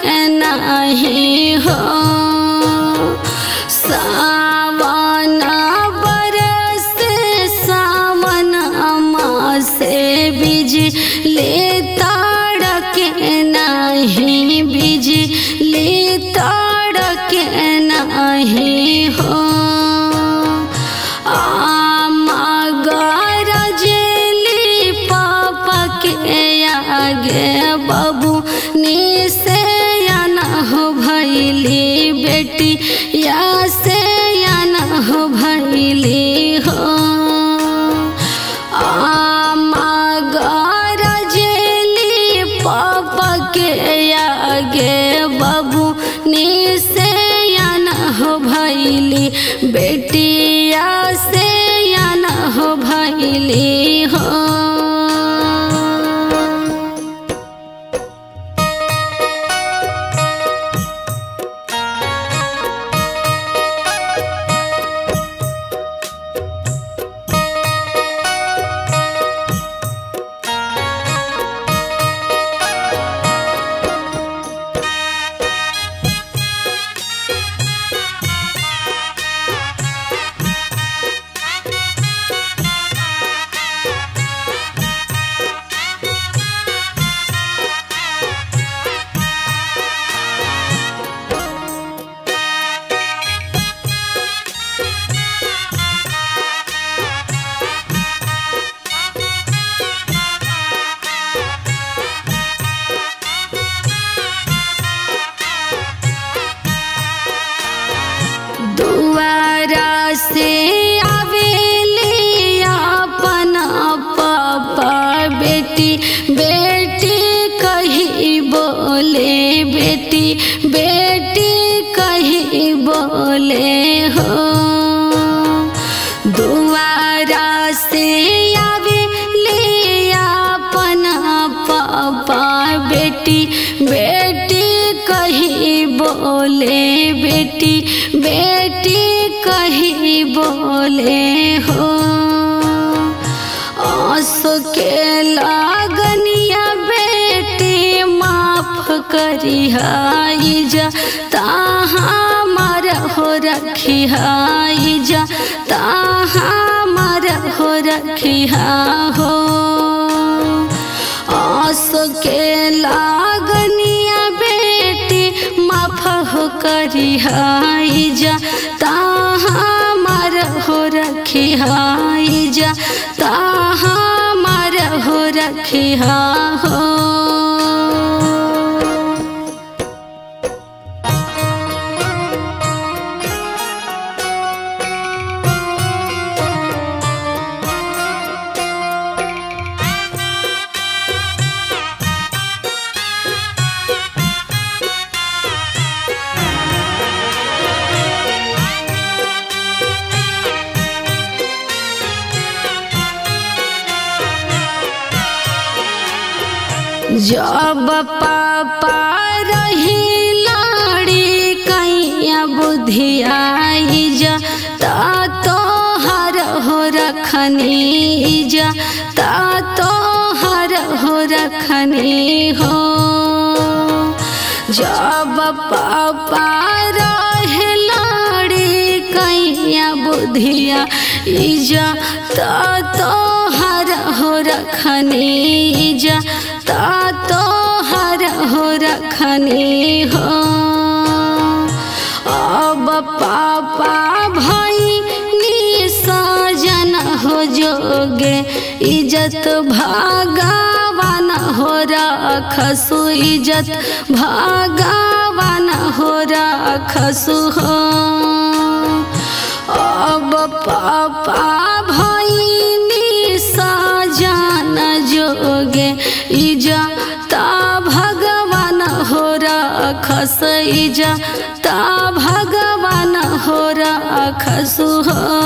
नहीं हो सावन बरस सावन से बीज ले ताड़क नहीं बीज ले ताड़क नहीं हो गरजली पापा के आगे बाबू ने से या न हो भैली बेटी या से या न हो भैली हो आमा गरजली पापा के आगे बाबू ने से या न हो भैली बेटिया से या न हो भैली हो दुआरा से आवेली अपना पापा बेटी बेटी कही बोले बेटी बेटी कही बोले हो दुआरा से आवेली अपना पापा बेटी बेटी कही बोले बेटी बेटी कही बोले हो आंसू के लागनिया बेटी माफ करी हाई जा ताहा मर हो रखी हाई जा ताहा मर हो रखी हो आंसू के लागनिया बेटी माफ हो करी हाई जा ताहा मर हो रखी हाई जा ताहा मर हो रखी हो जब पापा रही लाड़ी कैया बुधियाई जा ता तो हर हो रखनी जा ता तो हर हो रखनी हो जब पापा रहे लाड़ी कैया बुधिया इजा ता तो हर हो रखनी जा ता तो हर हो रखनी हो अब पापा भाई नी सजन हो जोगे इज्जत भागावान हो रखसु इज्जत भागावान हो रखसु हो अब पापा भाई नी सजन जोगे इज्जत भगवान हो रखस इज्जत भगवान हो रखसु हो